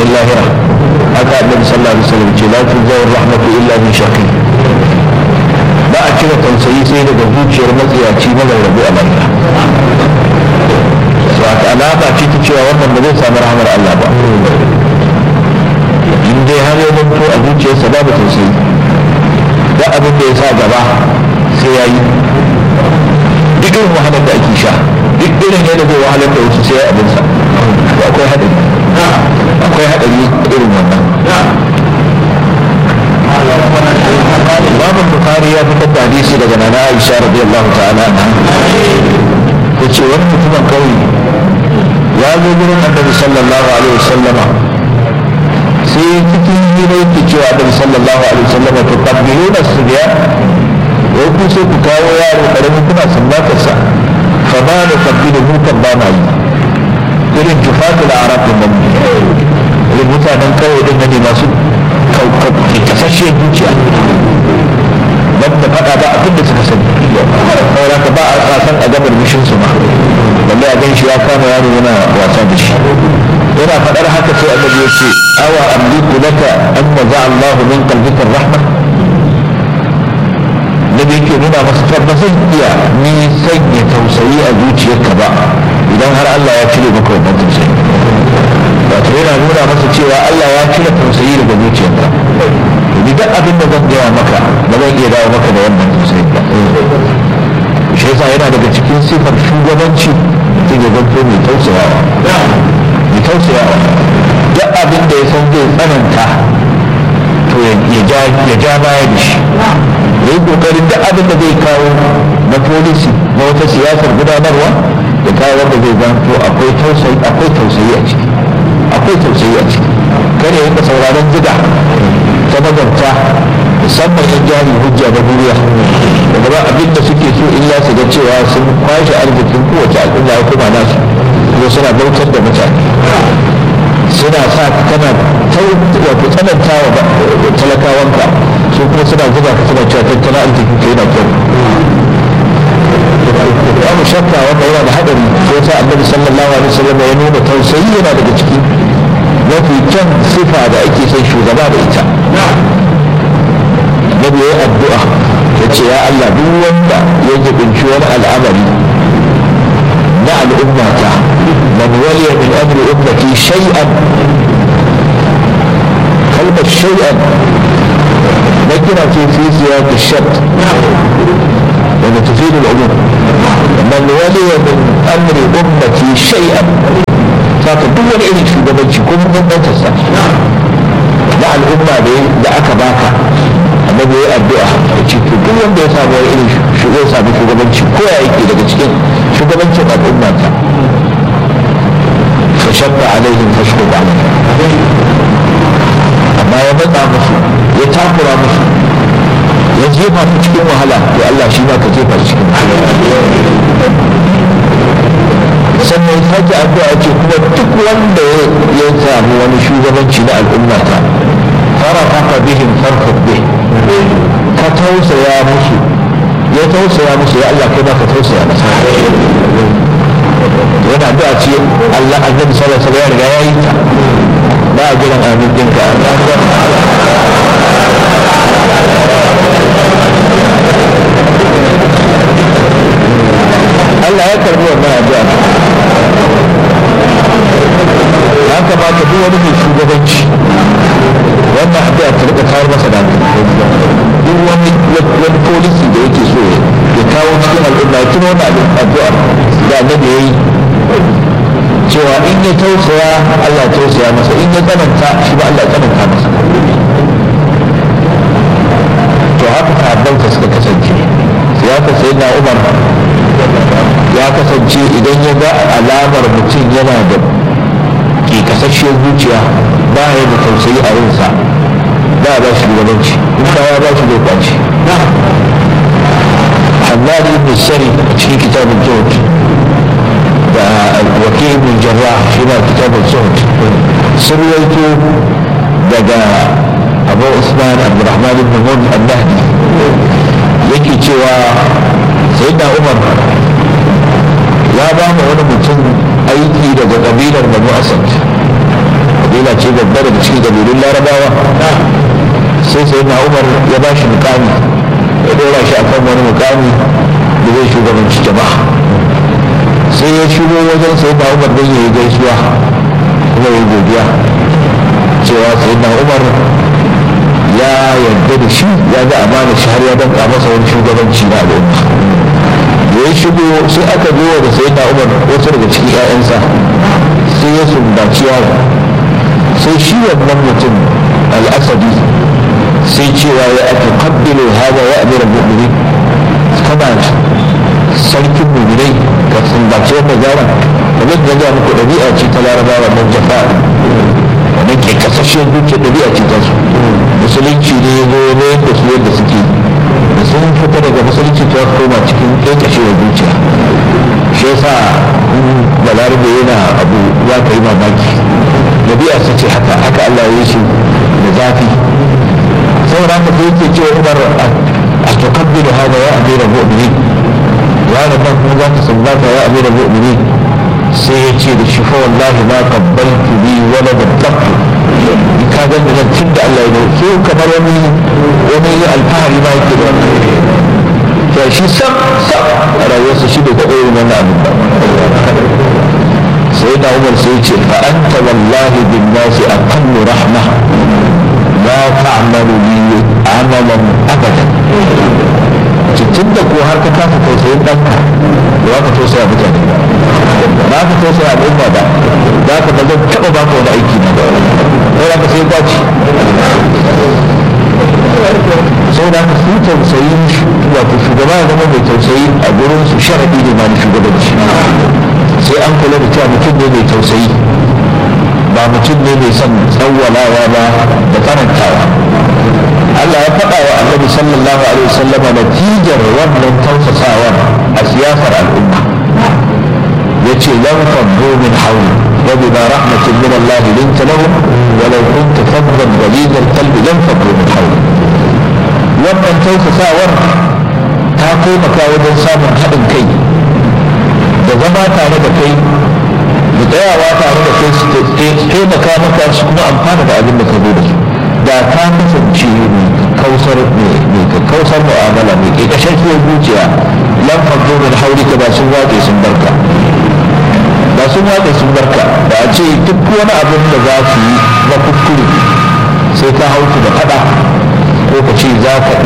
tausayin lahira haka annabi sallallahu alaihi wasallam ce la tuzawar rahmatu illa min shaqi ba a cire tausayi sai daga zuciyar matsiyaci mazarrabu a lahira so aka alama ce ta cewa wannan ba zai samu rahmar Allah ba in dai har ya zanto a zuciyarsa babu tausayi da abin da ya sa gaba sai ya yi duk irin wahalar da ake sha duk irin yadda zai wahalar da wasu sai ya abinsa akwai haɗari akwai haɗari irin wannan Imam Bukhari ya fitar da hadisi daga Nana Aisha radiyallahu ta'ala anha yace wani mutumin kauye ya zo gurin Annabi sallallahu alaihi wasallama sai cikin hira yake cewa Annabi sallallahu alaihi wasallama to tabbiluna subiya wai ku sai ku kawo yaro karami kuna sumbatarsa fa ba da tabbilu mu kan ba ma yi irin jufatul arab din nan irin mutanen kawai din ne masu kasashe zuciya ban da faɗa ba abin da suka sani saboda ka ba a tsasan a gabar mishin su ma balle a gan shi ya kama yaro yana wasa da shi yana faɗar haka sai annabi ya ce awa amliku laka an naza Allah min qalbika rahma nabi yake nuna masa cewa ba zan iya ni sanya tausayi a zuciyarka ba idan har Allah ya cire maka wannan tausayi wato yana nuna masa cewa Allah ya cire tausayi daga zuciyarka duk abin da zan gaya maka ba zan iya dawo maka da wannan tausayi ba shi yasa yana daga cikin sifar shugabanci mutum ya zanto mai tausayawa mai tausayawa duk abin da ya san zai tsananta to ya ja baya da shi ya yi kokarin duk abin da zai kawo na polisi na wata siyasar gudanarwa da kawo wanda zai zanto akwai tausayi akwai tausayi a ciki akwai tausayi a ciki kada ya rika sauraron gida ta magabta musamman yan jari hujja da duniya daga ba abin da suke so illa su ga cewa sun kwashe arzikin kowace al'umma ya kuma nasu ko suna bautar da mutane suna sa kana wato tsananta wa talakawanka su kuma suna zuba ka suna cewa tattalin arzikin ka yana kyau babu shakka wanda yana da hadari sai ta annabi sallallahu alaihi wasallam ya nuna tausayi yana daga ciki mafi kyan sifa da ake son shugaba da ita nabi ya addu'a ya ce ya Allah duk wanda ya jibinci wani al'amari na al'ummata man waliya min amri ummati shay'an kalmar shay'an na kira ce fi siyaq shart wanda tufidu al'umum man waliya min amri ummati shay'an saka duk wani irin shugabanci ko mun sa na al'umma da aka baka annabi ya addu'a ya ce to duk wanda ya samu wani irin ya samu shugabanci ko ya yake daga cikin shugabancin al'umma ta fa shabba alaihim fashku alaihim amma ya matsa musu ya takura musu ya jefa su cikin wahala to Allah shi ma ka jefa shi cikin wahala sannan ya sake addu'a ce kuma duk wanda ya samu wani shugabanci na al'umma ta farafaka bihim farfaq bih ka tausaya musu ya tausaya musu ya Allah kai ma ka tausaya masa yana addu'a ce Allah annabi sallallahu alaihi wasallam ya riga yayi ta ba a jiran amin dinka Allah ya karbi wannan addu'a ya kamata duk wani mai shugabanci wannan addu'a ta rika kawo masa da duk wani wani polisi da yake so ya kawo cikin al'umma ya tuna wannan addu'a da annabi yayi cewa in ya tausaya Allah ya tausaya masa in ya tsananta shi ba Allah ya tsananta masa to haka sahabbansa suka kasance siyasa sai na Umar ya kasance idan ya ga alamar mutum yana da ke kasasshiyar zuciya ba ya da tausayi a rinsa ba ya ba shi shugabanci in ba ya ba shi zai kwaci Hamad ibn Sari a cikin kitabun Zuhud da wakil ibn Jarrah shi ma kitabun Zuhud sun rawaito daga Abu Usman Abdurrahman ibn Mun al-Nahdi yake cewa Sayyidina Umar ya ba mu wani mutum aiki daga kabilar Banu Asad kabila ce babba daga cikin kabilun larabawa sai sai na umar ya ba shi mukami ya dora shi akan wani mukami da zai shugabanci jama'a sai ya shigo wajen sai na umar don ya yi gaisuwa kuma ya godiya cewa sai na umar ya yarda da shi ya ga amana shi har ya danka masa wani shugabanci na al'umma da ya shigo sai aka zo da sai na umar wasu daga cikin 'ya'yansa sai ya sumbaci yaro sai shi wannan mutum al'asadi sai cewa ya ake kabbilu hawa ya amiran mu'mini kana sarkin mu'minai ka sumbaci wannan yaron kamar da ga muku ɗabi'a ce ta larabawa wannan jafa wannan ke kasashen zuciya ɗabi'a ce ta su musulunci ne ya zo ne yadda su yadda suke da sun fita daga musulunci ta koma cikin ƙeƙashewar zuciya shi yasa balarabe yana abu za ka yi mamaki ɗabi'a su ce haka haka Allah ya yi shi da zafi saboda haka sai yake cewa umar a tukabbilu hada ya amira mu'minin ya da nan kuma za ka sallata ya amira mu'minin sai ya ce da shi fa wallahi ma qabbaltu bi wala da tafu in ka ga da tun da Allah ya yi so kamar wani wani alfahari ma yake da to shi sam sam a rayuwarsa shi bai taɓa yin wannan abin ba sai da umar sai ce fa anta wallahi bin nasi aqallu rahma la ta'malu li amalan abadan tun da ko har ka kasa tausayin ɗanka da za ka tausaya mutane ba ka tausaya al'umma ba za ka ba zan taɓa ba ka wani aiki na ba sai za ka sai kwaci sau da ka su tausayi wato shugaba ya zama mai tausayi a gurin su sharaɗi ne ma na shugabanci sai an kula da cewa mutum ne mai tausayi ba mutum ne mai son tsawwalawa ba da tsanantawa Allah ya faɗa wa annabi sallallahu alaihi wasallama natijar wannan tausasawar a siyasar al'umma yace lam faddu min hawli wa bima rahmatin min Allah linta lahum wa law kunta faddan ghalid al-qalbi lam faddu min hawli wannan tausasawar ta taimaka wajen samun haɗin kai da zama tare da kai da tsayawa tare da kai su taimaka maka su kuma amfana da abin da ka zo da su da ka kasance mai kausar mai kausar mu'amala mai ƙiƙashin zuciya lam faddo min haurika ba sun wace sun barka ba sun wace sun barka da a ce duk wani abin da za su yi na kuskure sai ka hauku da faɗa ko ka ce za ka